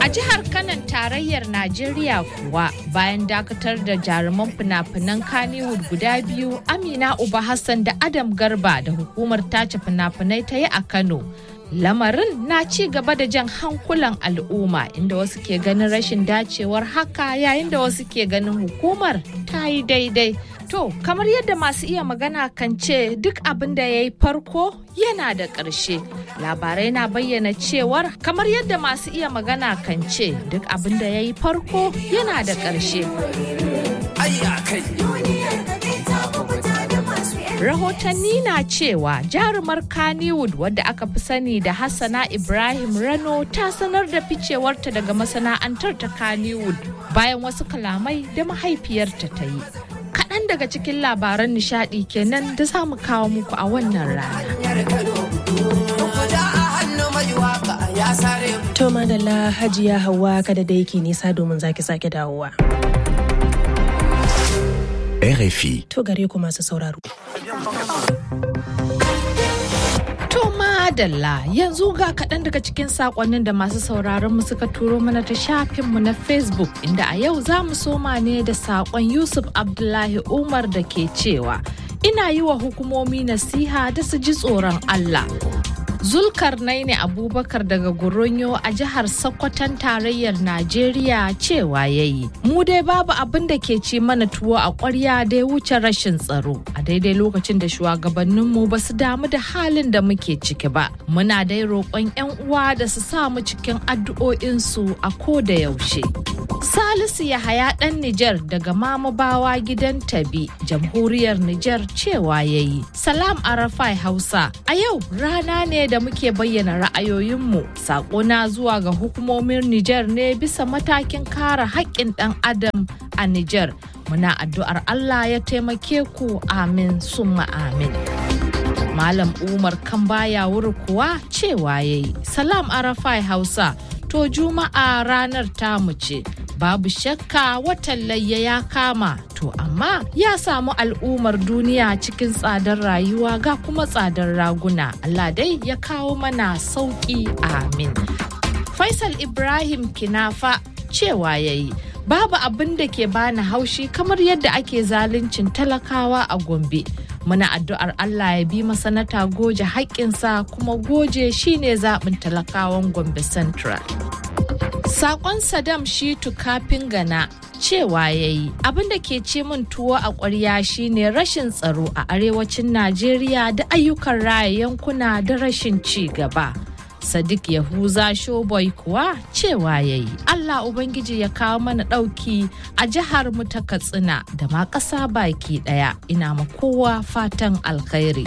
A jihar Kanan tarayyar Najeriya kuwa bayan dakatar da jaruman fina-finan Kannywood guda biyu Amina Uba Hassan da Adam Garba da hukumar tace fina-finai ta yi a Kano. Lamarin na ci gaba da jan hankulan al'umma inda wasu ke ganin rashin dacewar haka yayin da wasu ke ganin hukumar ta yi daidai. To, kamar yadda masu iya magana kan ce duk abin da ya yi farko yana da ƙarshe. Labarai na bayyana cewar kamar yadda masu iya magana kan ce duk abin da ya yi farko yana da ƙarshe. Rahotanni na cewa jarumar Kannywood wadda aka fi sani da Hassana Ibrahim Rano ta sanar da ficewarta daga masana'antar ta Kannywood bayan wasu kalamai da mahaifiyarta ta yi. kaɗan daga cikin labaran nishaɗi kenan da za mu kawo muku a wannan rana. To madalla hajiya hawa kada da yake nisa domin zaki sake dawowa. RFI. To gare ku masu sauraro. To madalla yanzu ga kaɗan daga cikin saƙonnin da masu sauraron mu suka turo mana ta shafinmu na Facebook inda a yau za mu soma ne da saƙon Yusuf Abdullahi Umar da ke cewa ina yi wa hukumomi nasiha da su ji tsoron Allah. Zulkarnaini Abubakar daga Goronyo a jihar Sokoton tarayyar Najeriya cewa ya yi. Mu dai babu abin da ke ci mana tuwo a ƙwarya da ya wuce rashin tsaro. A daidai lokacin da shugabanninmu ba su damu da halin da muke ciki ba. Muna dai roƙon 'yan uwa da su sa mu cikin addu'o'insu a ko da yaushe. Salisu Yahaya ɗan Nijar daga Mamabawa gidan Tabi, jamhuriyar Nijar cewa ya yi. Salam Arafai Hausa, a yau rana ne da muke bayyana ra'ayoyinmu. Saƙona zuwa ga hukumomin Nijar ne bisa matakin kare haƙƙin ɗan Adam a Nijar. Muna addu'ar Allah ya taimake ku amin summa amin. Malam Umar Kambaya wuri kuwa cewa ya yi. Salam Arafai Hausa, to Juma'a ranar tamu ce. babu shakka watan layya ya kama to amma ya samu al'ummar duniya cikin tsadar rayuwa ga kuma tsadar raguna Allah dai ya kawo mana sauki amin Faisal Ibrahim Kinafa cewa yayi babu abin da ke bani haushi kamar yadda ake zaluncin talakawa a Gombe muna addu'ar Allah ya bi masanata goje haƙƙinsa kuma goje shine zaɓin talakawan Gombe Central. Sakon Saddam Shitu kafin gana cewa ya yi abin da ke ce min tuwo a ƙwarya shine rashin tsaro a arewacin Najeriya da ayyukan raya yankuna da rashin ci gaba. Sadiq Yahuza Showboy kuwa cewa ya yi Allah Ubangiji ya kawo mana ɗauki a jihar mu ta Katsina da ma ƙasa baki ɗaya ina ma kowa fatan alkhairi.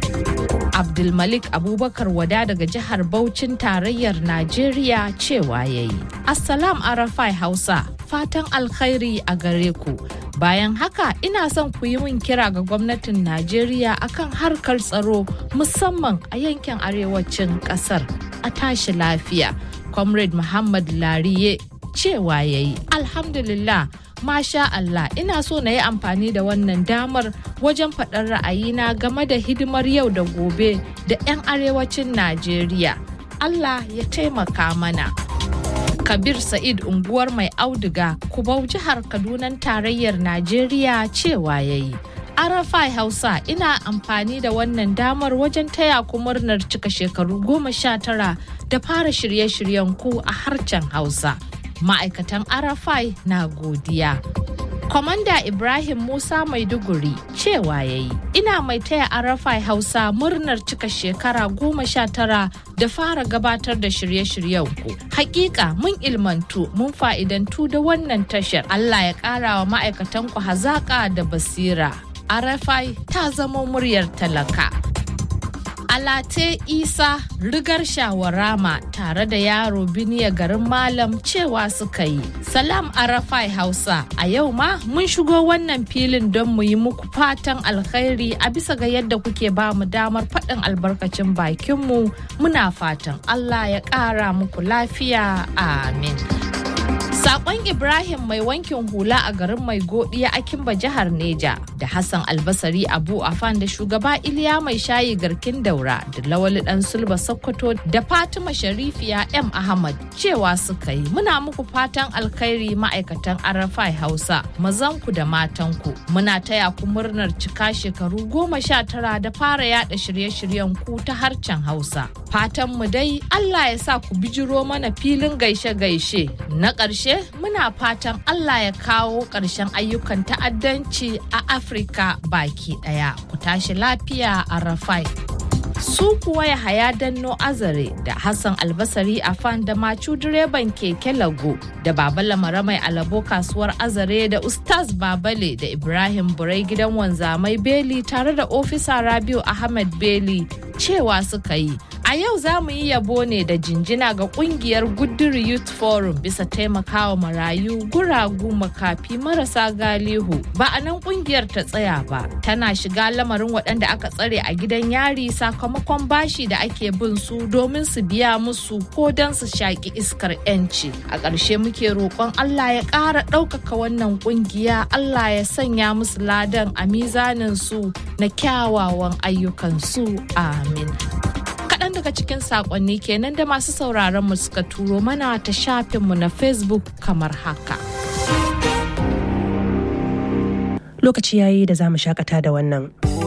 Abdulmalik Abubakar Wada daga jihar Bauchin tarayyar Najeriya cewa ya yi. Assalam Arafai Hausa, fatan alkhairi a gare ku. Bayan haka ina son ku yi min kira ga gwamnatin Najeriya akan harkar tsaro musamman a yankin arewacin kasar a tashi lafiya. Comrade Muhammad Lariye cewa ya yi. Alhamdulillah. Masha Allah ina so na yi amfani da wannan damar wajen faɗar ra'ayina game da hidimar yau da gobe da 'yan arewacin Najeriya. Allah ya taimaka mana. Kabir Sa'id unguwar mai auduga kubau jihar Kadunan tarayyar Najeriya cewa ya yi. Arafai Hausa ina amfani da wannan damar wajen taya ku murnar cika shekaru goma sha tara da fara shirye-shiryen ku a harshen Hausa. ma'aikatan arafai na godiya Kwamanda Ibrahim Musa Maiduguri cewa ya yi, ina mai taya Arafai Hausa murnar cika shekara goma sha tara da fara gabatar da shirye-shiryen ku. Hakika mun ilmantu mun fa'idantu da wannan tashar. Allah ya ƙara wa ma'aikatan ku hazaƙa da basira. Arafai ta zama muryar talaka. Alate Isa rigar shawarama tare da yaro biniya garin Malam cewa suka yi. Salam Arafai Hausa a yau ma mun shigo wannan filin don mu yi muku fatan alkhairi a bisa ga yadda kuke ba mu damar faɗin albarkacin bakinmu muna fatan Allah ya ƙara muku lafiya amin. Sakon Ibrahim mai wankin hula a garin mai godiya a Kimba jihar Neja da Hassan Albasari Abu Afan da shugaba Iliya mai shayi garkin daura da Lawali dan Sulba Sokoto da Fatima Sharifiya M Ahmad cewa suka yi muna muku fatan alkhairi ma'aikatan Arafai Hausa mazanku da matanku muna taya ku murnar cika shekaru goma sha tara da fara yada shirye-shiryen ku ta harcen Hausa. Fatan mu dai Allah ya sa ku bijiro mana filin gaishe-gaishe na ƙarshe muna fatan Allah ya kawo ƙarshen ayyukan ta'addanci a Afirka baki ɗaya. Ku tashi lafiya a Rafai. Su kuwa ya haya danno azare da Hassan albasari a fan da macu direban keke lago da baba lamara mai alabo kasuwar azare da Ustaz Babale da Ibrahim Burai gidan wanzamai Beli tare da ofisa Rabiu Ahmed Beli cewa suka yi A yau za mu yi yabo ne da jinjina ga kungiyar Guduri Youth Forum bisa taimakawa marayu guragu makafi marasa galihu. Ba a nan kungiyar ta tsaya ba, tana shiga lamarin waɗanda aka tsare a gidan yari sakamakon bashi da ake bin su domin su biya musu ko don su shaƙi iskar 'yanci. A ƙarshe muke roƙon Allah ya ƙara ɗaukaka wannan kungiya, Allah ya sanya musu ladan a mizanin su na kyawawan ayyukansu. Amin. kaɗan daga cikin saƙonni kenan da masu sauraron mu suka turo mana ta shafinmu na facebook kamar haka. Lokaci yayi da za mu shakata da wannan.